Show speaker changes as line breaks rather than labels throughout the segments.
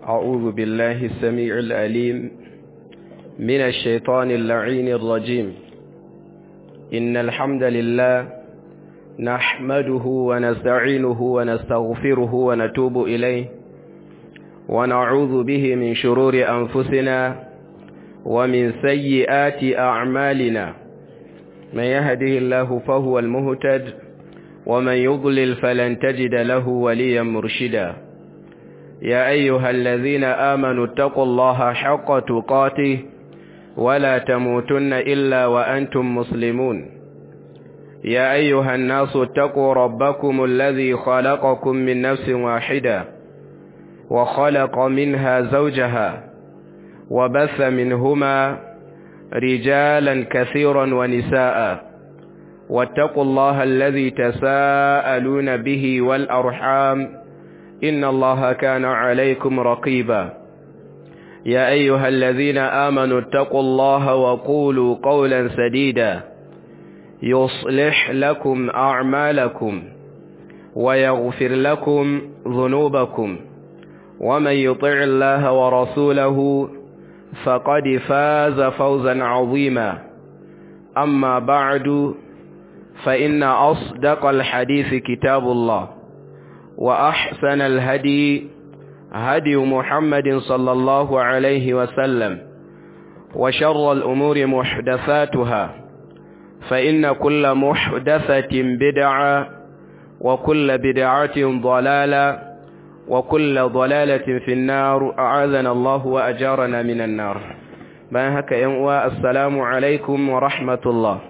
أعوذ بالله السميع الأليم من الشيطان اللعين الرجيم إن الحمد لله نحمده ونستعينه ونستغفره ونتوب إليه ونعوذ به من شرور أنفسنا ومن سيئات أعمالنا من يهده الله فهو المهتد ومن يضلل فلن تجد له وليا مرشدا يا أيها الذين آمنوا اتقوا الله حق تقاته ولا تموتن إلا وأنتم مسلمون يا أيها الناس اتقوا ربكم الذي خلقكم من نفس واحدة وخلق منها زوجها وبث منهما رجالا كثيرا ونساء واتقوا الله الذي تساءلون به والأرحام إن الله كان عليكم رقيبا يا أيها الذين آمنوا اتقوا الله وقولوا قولا سديدا يصلح لكم أعمالكم ويغفر لكم ذنوبكم ومن يطع الله ورسوله فقد فاز فوزا عظيما أما بعد فإن أصدق الحديث كتاب الله وأحسن الهدي هدي محمد صلى الله عليه وسلم وشر الأمور محدثاتها فإن كل محدثة بدعة وكل بدعة ضلالة وكل ضلالة في النار أعاذنا الله وأجارنا من النار bayan haka ‘yan uwa assalamu alaikum wa rahmatullah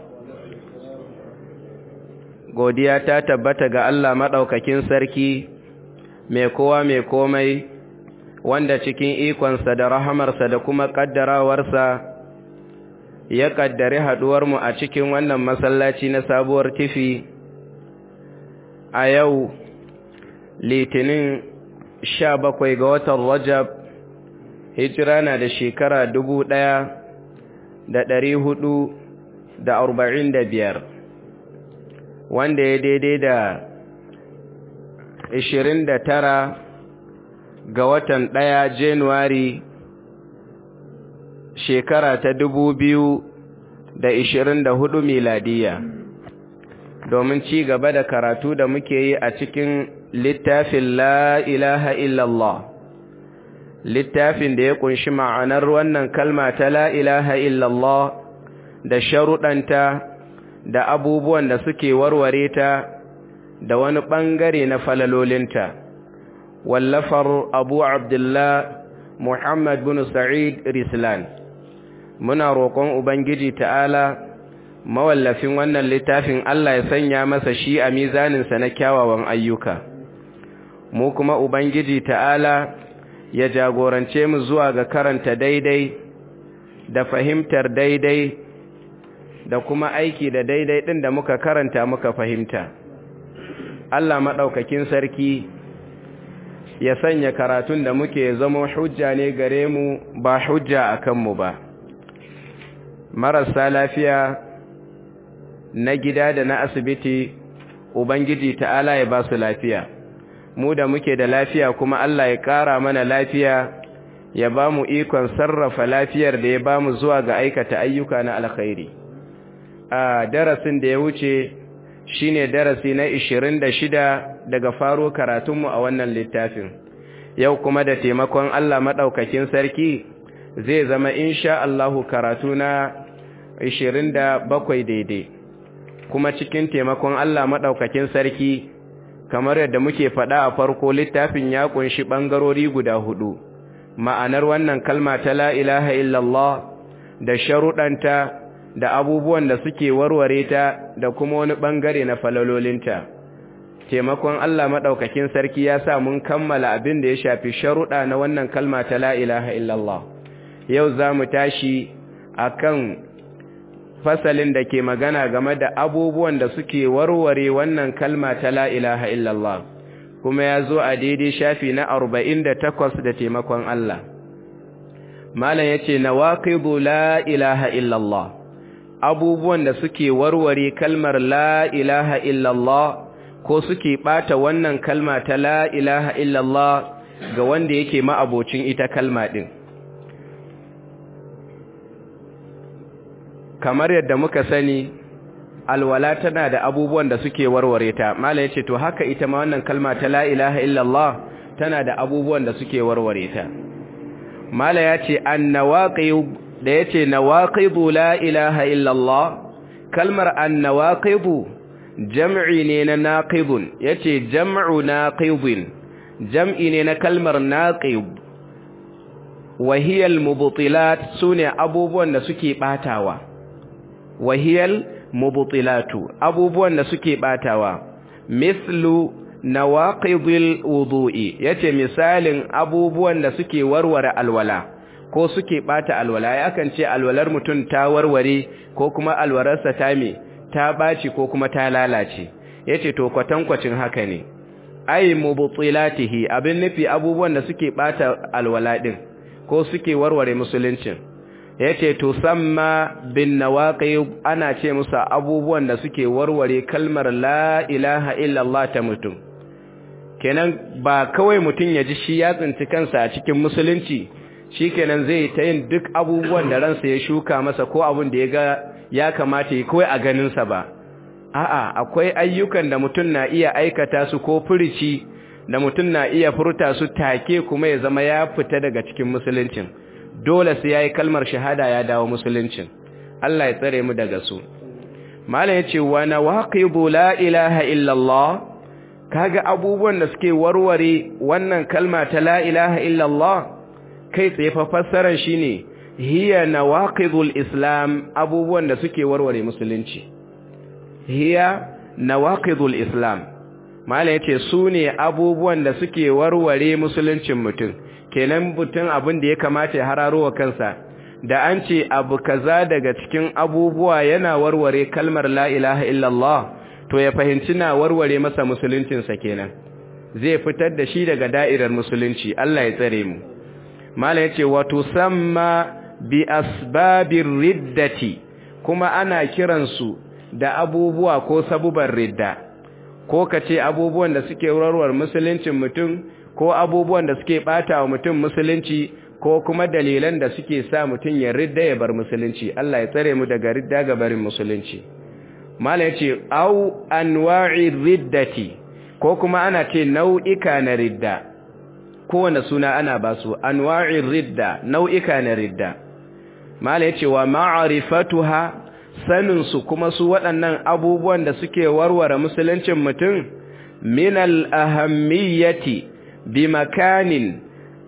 godiya ta tabbata ga Allah maɗaukakin sarki mai kowa mai komai wanda cikin ikonsa da rahamarsa da kuma ƙaddarawarsa ya ƙaddari haɗuwarmu a cikin wannan masallaci na sabuwar tifi a yau litinin sha bakwai ga watan rajab hijira na da shekara dubu ɗaya da ɗari hudu da arba'in da biyar wanda ya daidai da ishirin da tara ga watan ɗaya januwari shekara ta dubu biyu da ishirin da hudu miladiya domin ci gaba da karatu da muke yi a cikin littafin la ilaha illallah littafin da ya kunshi ma'anar wannan kalma ta la ilaha illallah da sharuɗanta da abubuwan da suke warware ta da wani ɓangare na falalolinta wallafar abu abdullah muhammad bin sa'id rislan muna roƙon ubangiji ta'ala mawallafin wannan littafin allah ya sanya masa shi a mizaninsa na kyawawan ayyuka mu kuma ubangiji ta'ala ya jagorance mu zuwa ga karanta daidai da fahimtar daidai da kuma aiki da daidai ɗin da muka karanta muka fahimta Allah maɗaukakin sarki ya sanya karatun da muke zama hujja ne gare mu ba hujja a kanmu ba marasa lafiya na gida da na asibiti ubangiji ta'ala ya ba su lafiya mu da muke da lafiya kuma Allah ya ƙara mana lafiya ya ba mu ikon sarrafa lafiyar da ya ba mu zuwa ga aikata ayyuka na alkhairi a darasin da ya wuce shine darasi na 26 daga faro karatunmu a wannan littafin yau kuma da taimakon Allah maɗaukakin sarki zai zama insha Allahu karatu na 27 daidai kuma cikin taimakon Allah maɗaukakin sarki kamar yadda muke faɗa a farko littafin ya kunshi ɓangarori guda hudu ma'anar wannan kalma ta la ilaha illallah da sharuɗanta da abubuwan da suke warware ta da kuma wani ɓangare na falalolinta taimakon Allah maɗaukakin sarki ya sa mun kammala abin da ya shafi sharuɗa na wannan kalma ta la ilaha illallah yau za mu tashi a kan fasalin da ke magana game da abubuwan da suke warware wannan kalma ta la ilaha illallah kuma ya zo a daidai shafi na arba'in da takwas da taimakon Allah malam ya ce na waƙibu la ilaha illallah abubuwan da suke warware kalmar la ilaha illallah ko suke ɓata wannan kalma ta la ilaha illallah ga wanda yake ma'abocin ita kalma din kamar yadda muka sani alwala tana da abubuwan da suke warware ta mala yace to haka ita ma wannan kalma ta la ilaha illallah tana da abubuwan da suke warware ta mala yace annawaqib da yace nawaqibu la ilaha illallah kalmar annawaqibu jam'i ne na naqibun yace jam'u naqibin jam'i ne na kalmar naqib wahiyal mubtilat sune abubuwan da suke batawa wahiyal mubtilatu abubuwan da suke batawa mislu nawaqidil wudu'i yace misalin abubuwan da suke warware alwala ko suke bata alwala yakan ce alwalar mutum ta warware ko kuma alwararsa ta me ta baci ko kuma ta lalace yace to kwatankwacin haka ne ay mubtilatihi abin nufi abubuwan da suke bata alwala din ko suke warware musuluncin yace to samma bin nawaqib ana ce musu abubuwan da suke warware kalmar la ilaha illallah ta mutum kenan ba kawai mutum ya ji shi ya tsinci kansa a cikin musulunci shikenan zai ta yin duk abubuwan da ransa ya shuka masa ko abin da ya ga ya kamata yi kawai a ganinsa ba a'a akwai ayyukan da mutum na iya aikata su ko furici da mutum na iya furta su take kuma ya zama ya fita daga cikin musuluncin dole sai yayi kalmar shahada ya dawo musuluncin Allah ya tsare mu daga su malam yace wa nawaqibu la ilaha illa Allah kaga abubuwan da suke warware wannan kalma ta la ilaha illa Allah kai tsaye fa fassarar shine hiya nawaqidul islam abubuwan da suke warware musulunci hiya nawaqidul islam malam yace su ne abubuwan da suke warware musuluncin mutum kenan mutum abin da ya kamata ya hararo wa kansa da an ce abu kaza daga cikin abubuwa yana warware kalmar la ilaha illallah to ya fahimci na warware masa musuluncinsa kenan zai fitar da shi daga da'irar musulunci Allah ya tsare mu malam yace wa tusamma bi asbabir riddati kuma ana kiransu da abubuwa ko sabubar ridda ko kace abubuwan da suke warware musuluncin mutum ko abubuwan da suke bata wa mutum musulunci ko kuma dalilan da suke sa mutum ya ridda ya bar musulunci Allah ya tsare mu daga ridda ga barin musulunci mala yace au anwa'i riddati ko kuma ana ce nau'ika na ridda kowane suna ana ba su anwa'i ridda nau'ika na ridda mala yace wa ma'rifatuha sanin su kuma su waɗannan abubuwan da suke warware musuluncin mutum min al-ahammiyati bi makanin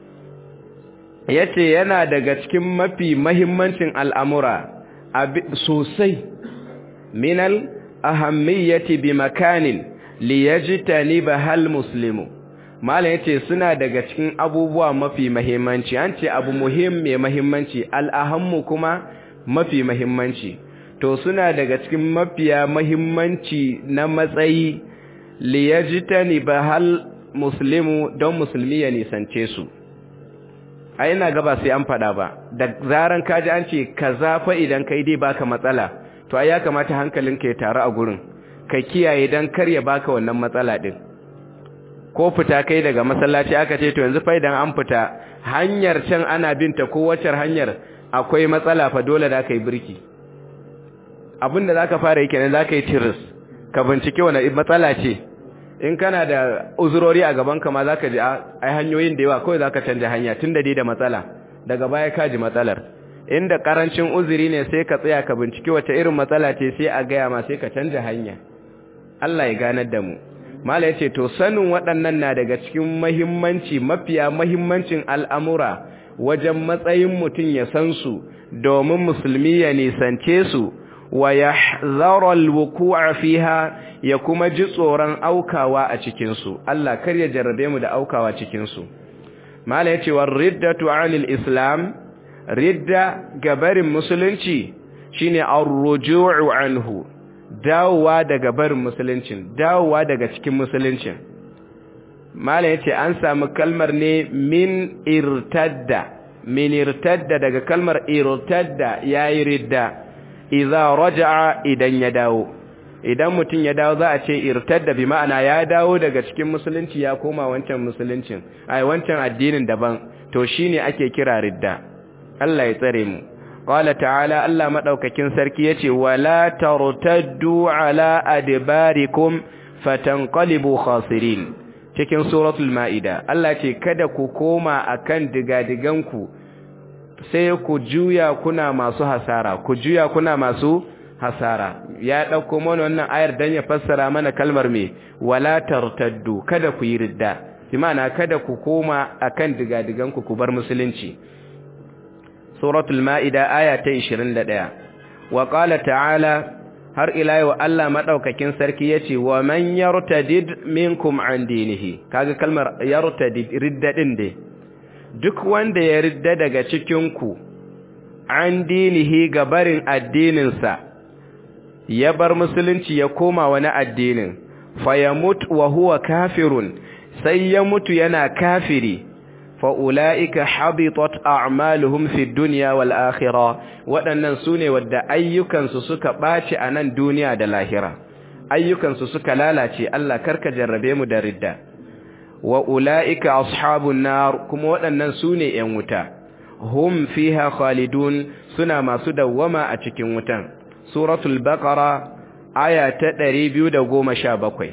yace yana daga cikin mafi mahimmancin al'amura sosai minal ahammiyati bi makanin liyajtani bahal muslimu malam yace suna daga cikin abubuwa mafi mahimmanci an ce abu muhim mai mahimmanci al'ahammu kuma mafi mahimmanci to suna daga cikin mafiya mahimmanci na matsayi liyajtani bahal muslimu don musulmi ya nisance su a yana gaba sai an fada ba da zaran kaji an ce kaza fa idan kai dai baka matsala to ai ya kamata hankalinka ya taru a gurin ka kiyaye dan kar ya baka wannan matsala din ko fita kai daga masallaci aka ce to yanzu fa idan an fita hanyar can ana binta ko wacce hanyar akwai matsala fa dole da kai birki abinda zaka fara yi kenan zaka yi tiris ka bincike wani matsala ce in kana da uzurori a gaban ka ma zaka ji ai hanyoyin da yawa kawai zaka canja hanya tunda dai da matsala daga baya ka ji matsalar inda karancin uzuri ne sai ka tsaya ka bincike wace irin matsala ce sai a gaya ma sai ka canja hanya Allah ya ganar da mu mala yace to sanin waɗannan na daga cikin muhimmanci mafiya muhimmancin al'amura wajen matsayin mutum ya san su domin musulmi ya nisance su wa yahzara alwuqu'a fiha ya kuma ji tsoron aukawa a cikin su Allah kar ya jarrabe mu da aukawa cikin su mala yace war riddatu 'anil islam ridda gabarin musulunci shine ar-ruju'u anhu dawowa daga barin musuluncin dawowa daga cikin musuluncin mala yace an samu kalmar ne min irtadda min irtadda daga kalmar irtadda yayi ridda idza raja'a idan ya dawo idan mutum ya dawo za a ce irtadda bi ma'ana ya dawo daga cikin musulunci ya koma wancan musuluncin ai wancan addinin daban to shine ake kira ridda Allah ya tsare mu qala ta'ala Allah madaukakin sarki yace wala tartaddu ala adbarikum fatanqalibu khasirin cikin suratul maida Allah ce kada ku koma akan digadiganku sai ku juya kuna masu hasara ku juya kuna masu hasara ya dauko mana wannan ayar dan ya fassara mana kalmar me wala tartaddu kada ku yi ridda bi ma'ana kada ku koma akan digadiganku ku bar musulunci suratul maida aya ta 21 wa qala ta'ala har ila yau Allah madaukakin sarki yace wa man yartadid minkum an dinihi kaga kalmar yartadid ridda din dai duk wanda ya ridda daga cikin ku an dinihi ga barin addinin sa ya bar musulunci ya koma wani addinin fayamut wa huwa kafirun sai ya mutu yana kafiri fa'ula'ika habitat a'maluhum fi duniya wal akhira waɗannan su ne wadda ayyukansu suka ɓaci a nan duniya da lahira ayyukansu suka lalace Allah karka jarrabe mu da ridda wa ula'ika ashabun nar kuma waɗannan su ne ‘yan wuta hum fiha khalidun suna masu dawwama a cikin wutan suratul baqara aya ta ɗari biyu da goma sha bakwai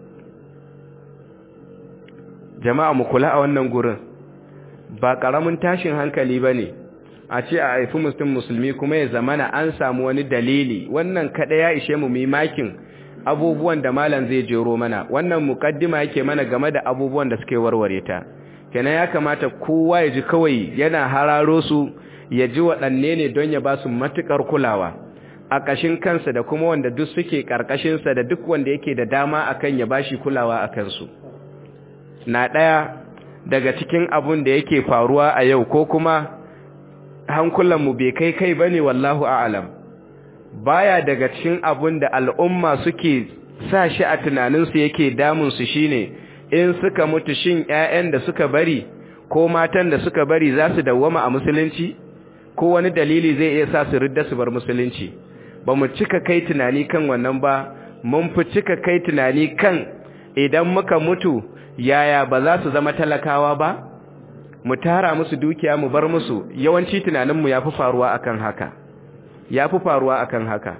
jama'a mu kula a wannan gurin ba ƙaramin tashin hankali ba ne a ce a haifi musulmi musulmi kuma ya zamana an samu wani dalili wannan kaɗa ya ishe mu makin abubuwan da malam zai jero mana wannan mukaddima yake mana game da abubuwan da suke warware ta kenan ya kamata kowa ya ji kawai yana hararo su ya ji waɗanne ne don ya ba su matuƙar kulawa a ƙashin kansa da kuma wanda duk suke ƙarƙashinsa da duk wanda yake da dama akan ya bashi kulawa a kansu na ɗaya daga cikin abun da yake faruwa a yau ko kuma hankulanmu bai kai kai ba ne wallahu a'alam baya daga cikin abun da al'umma suke sa shi a tunaninsu yake damunsu shine in suka mutu shin 'ya'yan da suka bari ko matan da suka bari za su dawwama a musulunci ko wani dalili zai iya sa su ridda su bar musulunci ba mu cika kai tunani kan wannan ba mun fi cika kai tunani kan idan muka mutu yaya ba za su zama talakawa ba mu tara musu dukiya mu bar musu yawanci tunaninmu ya fi faruwa akan haka ya fi faruwa akan haka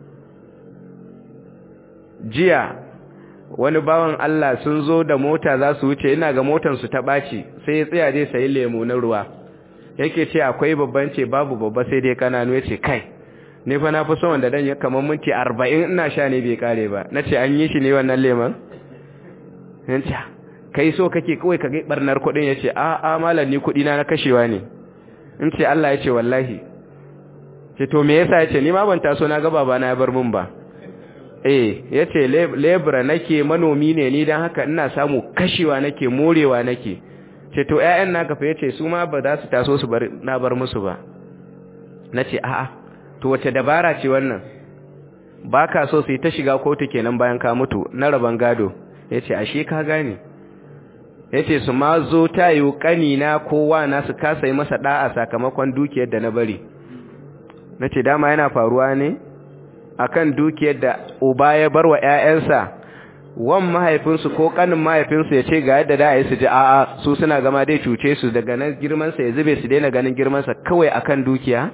jiya wani bawan Allah sun zo da mota za su wuce ina ga motansu ta ɓaci sai ya tsaya dai sayi lemu na ruwa yake ce akwai babban ce babu babba sai dai kananu ya ce kai ne fa na fi son wanda dan ya kamar minti arba'in ina sha ne bai kare ba na ce an yi shi ne wannan leman yanci kai so kake kawai ka gai barnar kuɗin ya ce a a malam ni kuɗi na na kashewa ne in ce Allah ya ce wallahi ce to me yasa ya ce ni ma ban taso na ga baba na ya bar mun ba eh ya ce lebura nake manomi ne ni don haka ina samu kashewa nake morewa nake ce to ƴaƴan naka fa yace su ma ba za su taso su bar na bar musu ba nace a'a to wace dabara ce wannan baka so su yi ta shiga kotu kenan bayan ka mutu na raban gado yace ashe ka gane yace su ma zo tayo kanina kowa na su kasa yi masa da'a sakamakon dukiyar da na bari nace dama yana faruwa ne akan dukiyar da uba ya bar wa ƴaƴansa wan mahaifinsu ko kanin mahaifinsu ya ce ga yadda da yi su ji a'a su suna gama dai cuce su daga nan girmansa ya zube su daina ganin girmansa kawai akan dukiya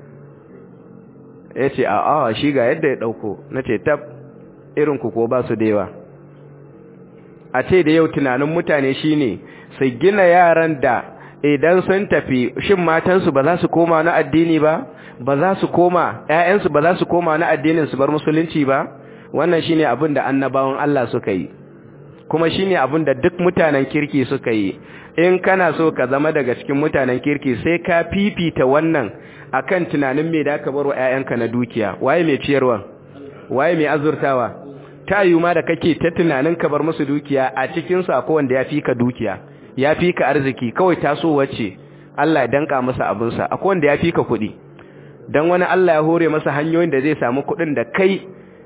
ya ce a'a shi ga yadda ya ɗauko na ce tab irinku ko ba su da yawa a ce da yau tunanin mutane shine su gina yaran da idan sun tafi shin matansu ba za su koma na addini ba ba za su koma ƴaƴansu ba za su koma na addinin su bar musulunci ba wannan shine abin da annabawan Allah suka yi kuma shine abin da duk mutanen kirki suka yi in kana so ka zama daga cikin mutanen kirki sai ka fifita wannan akan tunanin me da ka bar wa ƴaƴanka na dukiya waye mai ciyarwa waye mai azurtawa ta yi ma da kake ta tunanin ka bar musu dukiya a cikin su akwai wanda ya fi ka dukiya ya fi ka arziki kawai taso wacce Allah ya danka masa abinsa akwai wanda ya fi ka kuɗi dan wani Allah ya hore masa hanyoyin da zai samu kuɗin da kai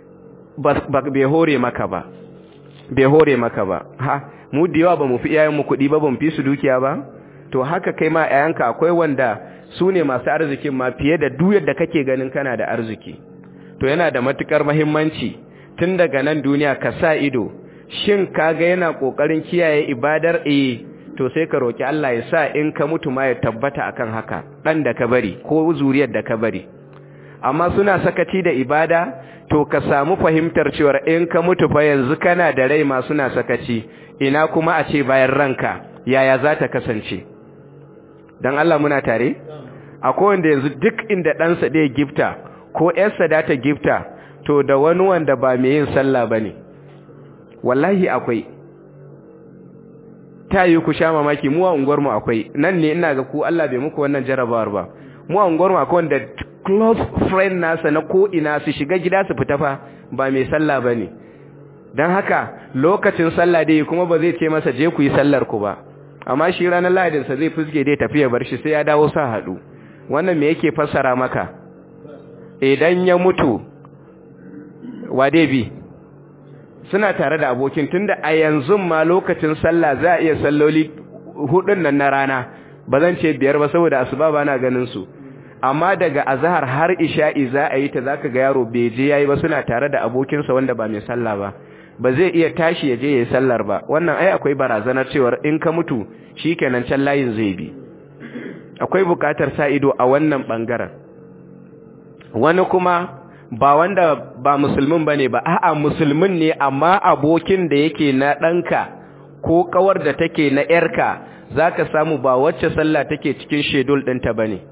bai hore maka ba bai hore maka ba ha mu da yawa ba mu fi iyayenmu kuɗi ba ba mu fi su dukiya ba to haka kai ma ƴaƴanka akwai wanda su ne masu arzikin ma fiye da duk yadda kake ganin kana da arziki to yana da matukar muhimmanci tun daga nan duniya ka sa ido shin kaga yana kokarin kiyaye ibadar eh to sai ka roki Allah ya sa in ka mutu ma ya tabbata akan haka dan da ka bari ko zuriyar da ka bari amma suna sakaci da ibada to ka samu fahimtar cewa in ka mutu fa yanzu kana da rai ma suna sakaci ina kuma a ce bayan ranka yaya za ta kasance dan Allah muna tare akwai wanda yanzu duk inda ɗansa ɗaya gifta ko ‘yarsa da ta gifta to da wani wanda ba mai yin sallah ba ne wallahi akwai ta yi ku sha mamaki mu a unguwarmu akwai nan ne ina ga ku Allah bai muku wannan jarabawar ba mu a unguwarmu akwai wanda close friend nasa na ko ina su shiga gida su fita fa ba mai sallah ba ne don haka lokacin sallah dai kuma ba zai ce masa je ku yi sallar ku ba amma shi ranar lahadinsa zai fuske dai tafiya bar shi sai ya dawo sa haɗu wannan me yake fassara maka idan ya mutu wade bi suna tare da abokin tunda a yanzu ma lokacin sallah za a iya salloli hudun nan na rana ba zan ce biyar ba saboda asuba ba na ganin su amma daga azhar har isha'i za a yi ta zaka ga yaro bai je yayi ba suna tare da abokinsa wanda ba mai sallah ba ba zai iya tashi ya je yayi sallar ba wannan ai akwai barazanar cewa in ka mutu shikenan can layin zai bi akwai bukatar sa ido a wannan bangaren wani kuma ba wanda ba musulmin bane ba a'a musulmin ne amma abokin da yake na ɗanka ko kawar da take na yarka zaka samu ba wacce sallah take cikin schedule ɗinta bane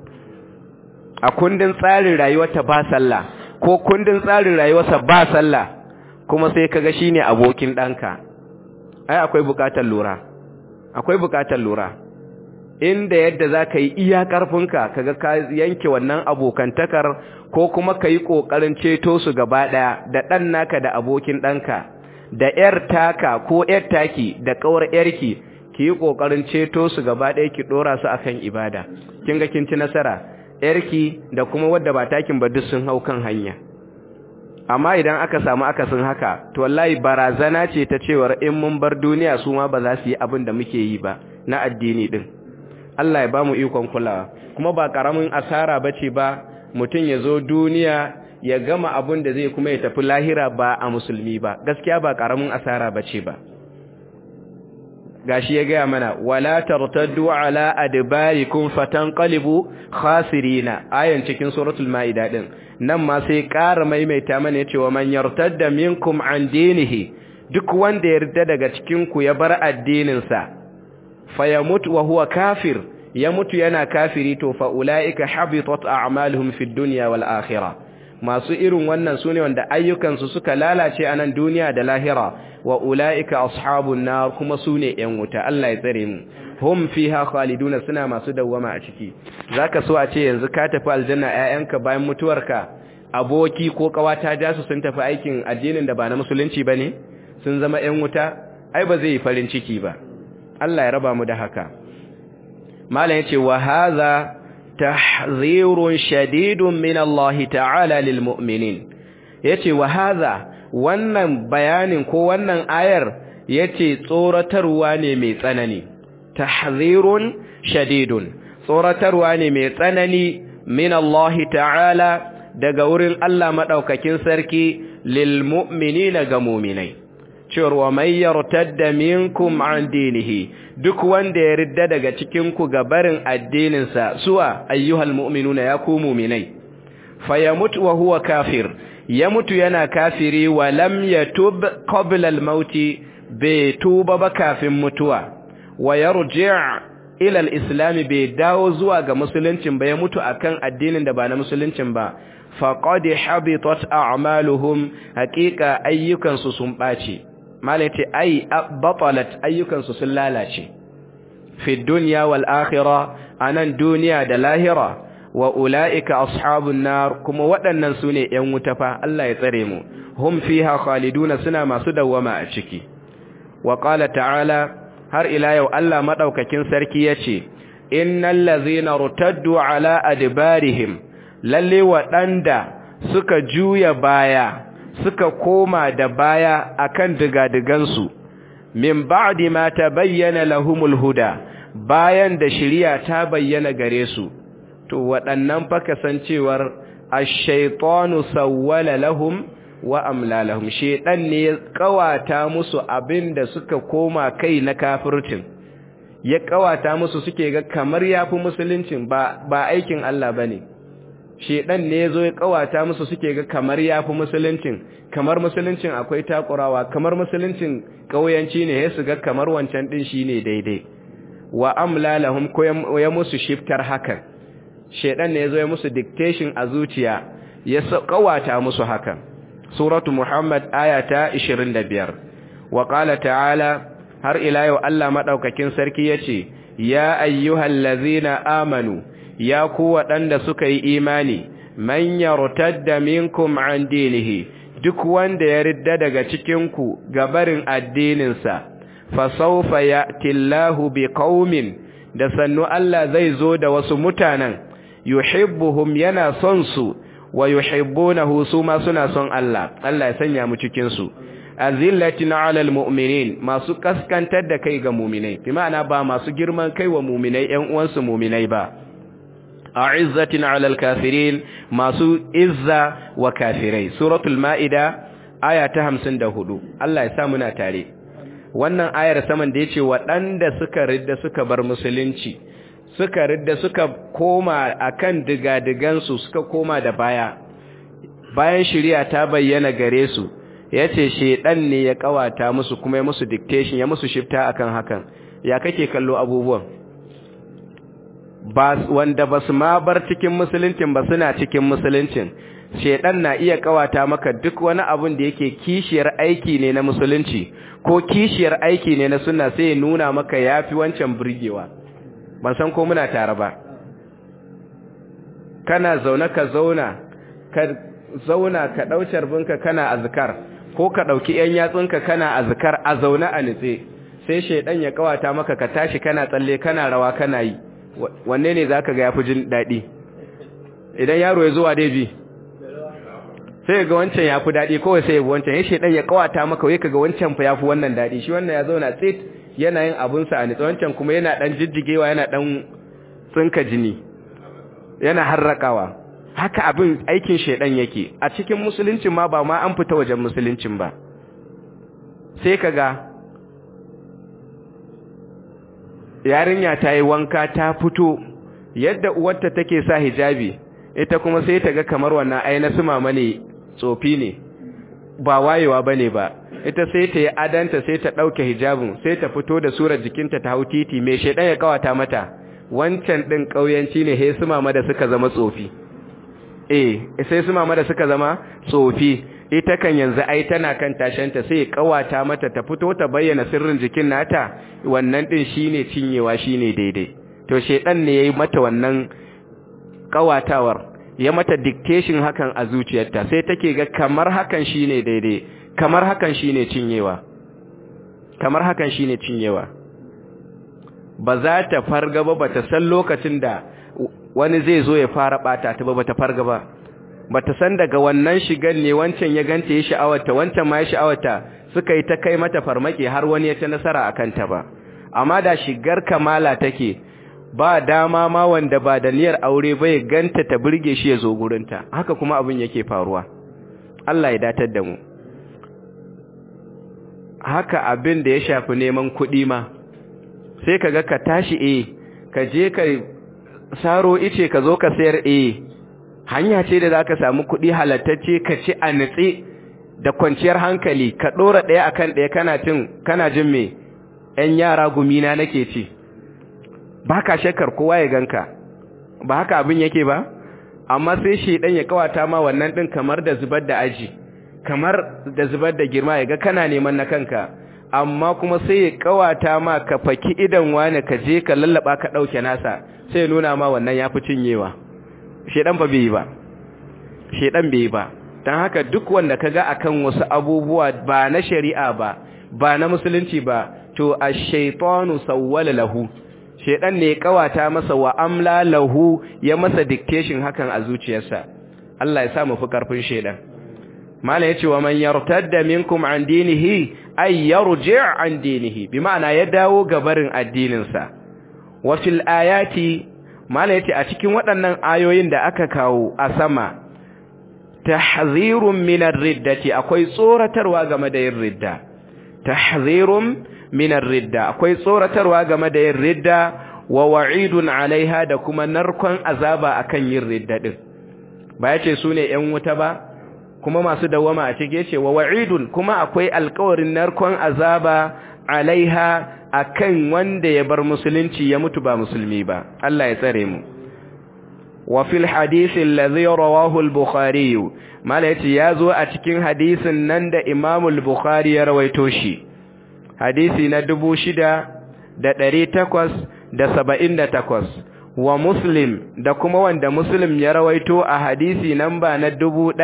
a kundin tsarin rayuwarta ba sallah ko kundin tsarin rayuwarsa ba sallah kuma sai kaga shine abokin ɗanka ai akwai bukatar lura akwai bukatar lura inda yadda za ka yi iya ƙarfinka kaga ka yanke wannan abokantakar ko kuma ka yi ƙoƙarin ceto su gaba ɗaya da ɗan naka da abokin ɗanka da ‘yar taka ko ‘yar taki da ƙawar ‘yarki ki yi ƙoƙarin ceto su gaba ɗaya ki ɗora su akan ibada kin ga kin ci nasara ‘yarki da kuma wadda ba takin ba duk sun hau kan hanya amma idan aka samu akasin haka to wallahi barazana ce ta cewar in mun bar duniya su ma ba za su yi abin da muke yi ba na addini din Allah ya ba mu ikon kulawa kuma ba karamin asara bace ba mutum ya zo duniya ya gama abin da zai kuma ya tafi lahira ba a musulmi ba gaskiya ba karamin asara bace ba gashi ya gaya mana wala tartaddu ala adbarikum fatanqalibu khasirina ayan cikin suratul maida din nan ma sai ƙara maimaita mana yace wa man yartadda minkum an dinihi duk wanda ya yarda daga cikin ku ya bar addinin sa fayamut wa huwa kafir ya mutu yana kafiri to fa ulaika habitat a'maluhum fid dunya wal akhirah masu irin wannan sune wanda ayyukansu suka lalace a nan duniya da lahira wa ulaika ashabun nar kuma sune yan wuta Allah ya tsare mu hum fiha khaliduna suna masu dawwama a ciki zaka so a ce yanzu ka tafi aljanna ƴaƴanka bayan mutuwarka aboki ko kawata ja su sun tafi aikin addinin da ba na musulunci bane sun zama yan wuta ai ba zai yi farin ciki ba Allah ya raba mu da haka malam yace wa hadha tahzirun shadidun min Allah ta'ala lil mu'minin yace wa hadha wannan bayanin ko wannan ayar yace tsoratarwa ne mai tsanani tahzirun shadidun tsoratarwa ne mai tsanani min Allah ta'ala daga wurin Allah madaukakin sarki lil mu'minina ga mu'minai cewa man yartadda minkum an dinihi duk wanda ya ridda daga cikin ku ga barin addininsa suwa ayyuhal mu'minuna ya ku mu'minai fayamut wa huwa kafir ya mutu yana kafiri wa lam yatub qabla al-maut bai tuba ba kafin mutuwa wa yarji' ila al-islam bai dawo zuwa ga musuluncin ba ya mutu akan addinin da ba na musuluncin ba faqad habitat a'maluhum haqiqa ayyukansu sun bace malaiti ai batalat ayyukansu sun lalace fi dunya wal akhirah anan duniya da lahira wa ulaika ashabun nar kuma waɗannan sune ƴan wuta fa Allah ya tsare mu hum fiha khaliduna suna masu dawwama a ciki wa qala ta'ala har ila yau Allah madaukakin sarki yace innal ladzina rutaddu ala adbarihim lalle waɗanda suka juya baya suka koma da baya akan digadigansu min ba'di ma tabayyana lahumul huda bayan da shari'a ta bayyana gare su to waɗannan fa kasancewar ash-shaytanu sawwala lahum wa amlalahum shedan ne ya kawata musu abinda suka koma kai na kafircin ya kawata musu suke ga kamar yafi musuluncin ba ba aikin Allah bane shedan ne yazo ya kawata musu suke ga kamar yafi musuluncin kamar musuluncin akwai takurawa kamar musuluncin kauyanci ne ya su ga kamar wancan din shine daidai wa amlalahum ko ya musu shiftar hakan shedan ne yazo ya musu dictation a zuciya ya kawata musu hakan suratu muhammad ayata 25 wa qala ta'ala har ila yau Allah madaukakin sarki yace ya ayyuhallazina amanu ya ku waɗanda suka yi imani man yartadda minkum an dinihi duk wanda ya ridda daga cikin ku gabarin addininsa fa sawfa ya'ti Allahu biqaumin da sannu Allah zai zo da wasu mutanen yuhibbuhum yana son su wa yuhibbunahu su ma suna son Allah Allah ya sanya mu cikin su azillatin alal mu'minin masu kaskantar da kai ga mu'minai bi ma'ana ba masu girman kai wa mu'minai ƴan uwansu mu'minai ba a'izzatin alal kafirin masu izza wa kafirai suratul maida aya ta 54 Allah ya sa muna tare wannan ayar saman da yace waɗanda suka ridda suka bar musulunci suka ridda suka koma akan digadigansu suka koma da baya bayan shari'a ta bayyana gare su yace shedan ne ya kawata musu kuma ya musu dictation ya musu shifta akan hakan ya kake kallo abubuwan ba wanda basu ma bar cikin musuluncin ba suna cikin musuluncin shedan na iya kawata maka duk wani abun da yake kishiyar aiki ne na musulunci ko kishiyar aiki ne na sunna sai ya nuna maka yafi wancan burgewa ban san ko muna tare ba kana zaune ka zauna ka zauna ka daucar binka kana azkar ko ka dauki yan yatsunka kana azkar a zaune a nitse sai shedan ya kawata maka ka tashi kana tsalle kana rawa kana yi wanne ne zaka ga yafi jin dadi idan yaro ya zuwa dai bi sai ga wancan yafi dadi kawai sai ya bi wancan ya shedan ya kawata maka wai kaga wancan fa yafi wannan dadi shi wannan ya zauna tsit yana yin abunsa a nitsa wancan kuma yana dan jijjigewa yana dan tsinka jini yana harrakawa haka abin aikin shedan yake a cikin musuluncin ma ba ma an fita wajen musuluncin ba sai kaga yarinya ta yi wanka ta fito yadda uwarta take sa hijabi ita kuma sai ta ga kamar wannan ai na sumama ne tsofi ne ba wayewa bane ba ita sai ta yi adanta sai ta ɗauke hijabin sai ta fito da surar jikinta ta hau titi mai shaidan ya kawata mata wancan ɗin ƙauyanci ne sai su mama da suka zama tsofi eh sai su mama da suka zama tsofi ita kan yanzu ai tana kan tashanta sai kawata mata ta fito ta bayyana sirrin jikin nata wannan ɗin shine cinyewa shine daidai to shaidan ne yayi mata wannan kawatawar ya mata dictation hakan a zuciyarta sai take ga kamar hakan shine daidai kamar hakan shine cinyewa kamar hakan shine cinyewa ba za ta farga ba bata san lokacin da wani zai zo ya fara bata ta ba bata farga ba bata san daga wannan shigan ne wancan ya ganta ya sha'awarta wancan ma ya sha'awarta suka yi ta kai mata farmaki har wani ya ta nasara akan ta ba amma da shigar kamala take ba dama ma wanda ba da niyyar aure ba ya ganta ta burge shi ya zo gurinta haka kuma abin yake faruwa Allah ya datar da mu haka abin da ya shafi neman kuɗi ma sai ka ga ka tashi e ka je ka saro ice ka zo ka sayar e hanya ce da za ka samu kuɗi halattacce ka ci a nutse da kwanciyar hankali ka ɗora ɗaya akan ɗaya kana cin kana jin me ‘yan yara gumina nake ci ba ka shakar kowa ya ganka ba haka abin yake ba amma sai shi ɗan ya kawata ma wannan ɗin kamar da zubar da aji kamar da zubar da girma ya ga kana neman na kanka amma kuma sai ya kawata ma ka faki idan wani ka je ka lallaba ka dauke nasa sai nuna ma wannan yafi cinyewa shedan ba bai ba shedan bai ba dan haka duk wanda kaga akan wasu abubuwa ba na shari'a ba ba na musulunci ba to ash-shaytanu sawwala lahu shedan ne ya kawata masa wa amla lahu ya masa dictation hakan a zuciyarsa Allah ya sa mu fi karfin shedan mala yace wa man yartadda minkum an dinihi ay yarji' an dinihi bi ma'ana ya dawo gabarin addinin sa wa fil ayati mala yace a cikin waɗannan ayoyin da aka kawo a sama tahzirun minar riddati akwai tsoratarwa game da yin ridda tahzirun minar ridda akwai tsoratarwa game da yin ridda wa wa'idun alaiha da kuma narkon azaba akan yin ridda din ba yace su ne ƴan wuta ba kuma masu dawama a cike ce wa wa'idun kuma akwai alƙawarin narkon azaba alaiha akan wanda ya bar musulunci ya mutu ba musulmi ba Allah ya tsare mu wa fil hadisi alladhi rawahu al-bukhari mala yace yazo a cikin hadisin nan da Imam al-Bukhari ya rawaito shi hadisi na 6878 wa Muslim da kuma wanda Muslim ya rawaito a hadisi namba na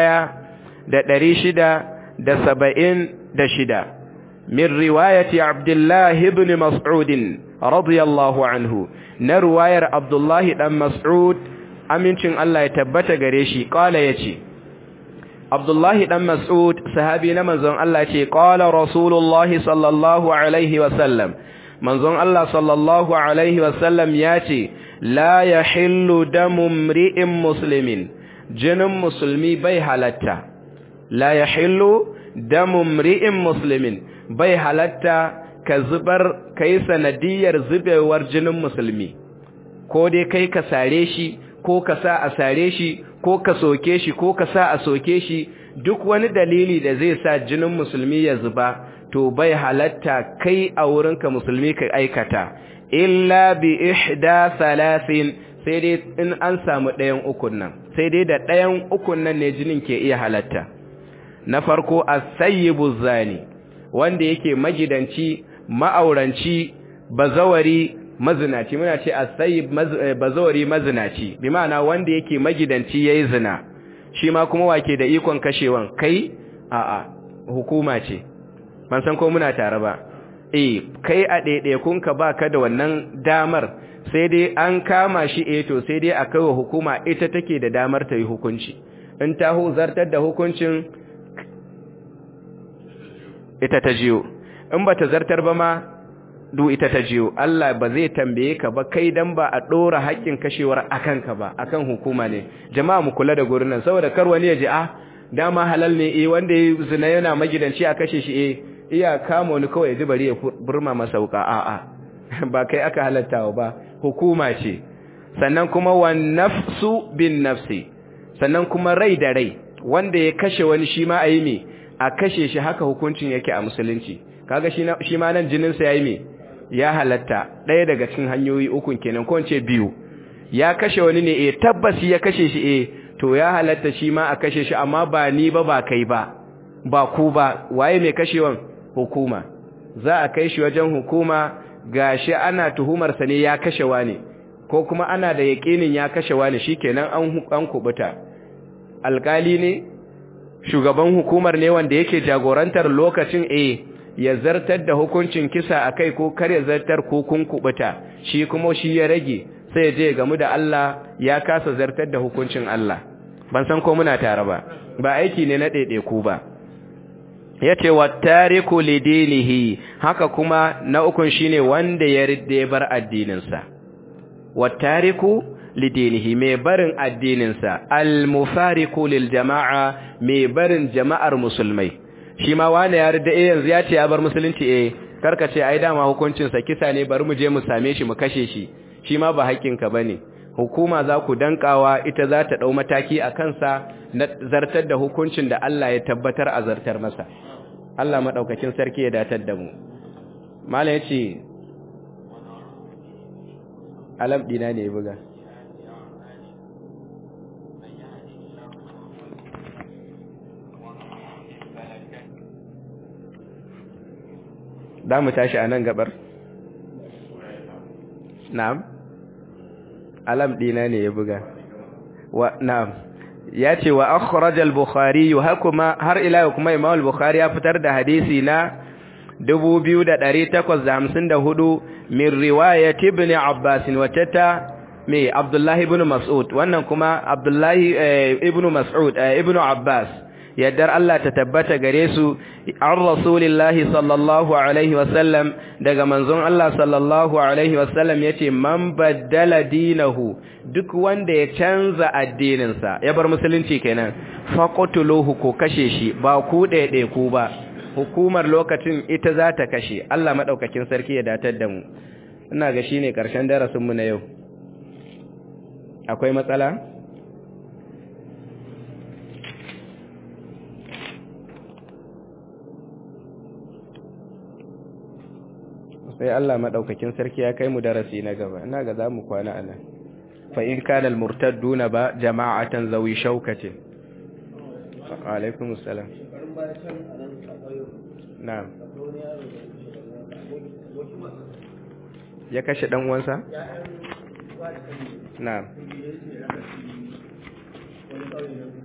1676 min riwayati Abdullah ibn Mas'ud radiyallahu anhu na riwayar Abdullah dan Mas'ud amincin Allah ya tabbata gare shi kala yace Abdullahi dan Mas'ud sahabi na manzon Allah ce qala Rasulullah sallallahu alaihi wasallam manzon Allah sallallahu alaihi wasallam yace la yahillu damu mri'in muslimin jinin musulmi bai halatta la yahillu damu mri'in muslimin bai halatta ka zubar kai sanadiyar zubewar jinin musulmi ko dai kai ka sare shi ko ka sa a sare shi ko ka soke shi ko ka sa a soke shi duk wani dalili da zai sa jinin musulmi ya zuba to bai halatta kai a wurinka musulmi ka aikata illa bi ihda salasin sai dai in an samu ɗayan ukun nan sai dai da ɗayan ukun nan ne jinin ke iya halatta na farko as-sayyibu zani wanda yake magidanci ma'auranci bazawari mazinaci muna ce as-sayyib bazawari mazinaci bi ma'ana wanda yake magidanci yayi zina shi ma kuma wake da ikon kashewan kai a'a hukuma ce ban san ko muna tare ba eh kai a ɗaiɗaikun ka baka da wannan damar sai dai an kama shi eh to sai dai a kaiwa hukuma ita take da damar ta yi hukunci in ta zartar da hukuncin ita ta jiyo in ba ta zartar ba ma du ita ta jiyo Allah ba zai tambaye ka ba kai dan ba a dora haƙƙin kashewar akan ka ba akan hukuma ne jama'a mu kula da gurin nan saboda kar wani ya ji ah dama halal ne eh wanda ya zina yana magidanci a kashe shi eh iya kama wani kawai ya ji bari ya burma masa wuka a a ba kai aka halattawa ba hukuma ce sannan kuma wan nafsu bin nafsi sannan kuma rai da rai wanda ya kashe wani shi ma ayi me a kashe shi haka hukuncin yake a musulunci kaga shi ma nan jinin sa yayi me ya halatta ɗaya daga cikin hanyoyi ukun kenan ko ce biyu ya kashe wani ne eh tabbas ya kashe shi eh to ya halatta shi ma a kashe shi amma ba ni ba ba kai ba ba ku ba waye mai kashewan hukuma za a kai shi wajen hukuma gashi ana tuhumar sa ne ya kashe wani ko kuma ana da yakinin ya kashe wani shikenan an an kubuta alkali ne shugaban hukumar ne wanda yake jagorantar lokacin eh ya zartar da hukuncin kisa akai ko kar ya zartar ko kun kubuta shi kuma shi ya rage sai je gamu da Allah ya kasa zartar da hukuncin Allah ban san ko muna tare ba ba aiki ne na ku ba yace wattariku lidinihi haka kuma na ukun shine wanda ya ridda ya bar addininsa wattariku lidinihi mai barin addininsa almufariqu lil jama'a mai barin jama'ar musulmai shi ma wani ya ridda eh yanzu ya ce ya bar musulunci eh karka ce ai dama hukuncin sa kisa ne bari mu je mu same shi mu kashe shi shi ma ba haƙƙinka bane hukuma za ku dankawa ita za ta ɗau mataki a kansa na zartar da hukuncin da Allah ya tabbatar a zartar masa Allah maɗaukakin sarki ya datar da mu mala ya ce alam ɗina ne buga da mu tashi a nan gabar na'am alam dina ne ya buga wa na'am ya ce wa akhraj al-bukhari hakuma har ila kuma imam al-bukhari ya fitar da hadisi na 2854 min riwayat ibn abbas wacce ta me abdullah ibn mas'ud wannan kuma abdullah ibn mas'ud ibn abbas yaddar Allah ta tabbata gare su an rasulillahi sallallahu alaihi wasallam daga manzon Allah sallallahu alaihi wasallam yace man baddala dinahu duk wanda ya canza addininsa ya bar musulunci kenan faqtuluhu ko kashe shi ba ku ɗaiɗe ku ba hukumar lokacin ita za ta kashe Allah madaukakin sarki ya datar da mu ina ga shine karshen darasin mu na yau akwai matsala sai Allah madaukakin sarki ya kai mu darasi na gaba ina ga zamu kwana anan fa in kana al murtadduna ba jama'atan zawi shaukatin alaikum assalam na'am ya kashe dan uwansa na'am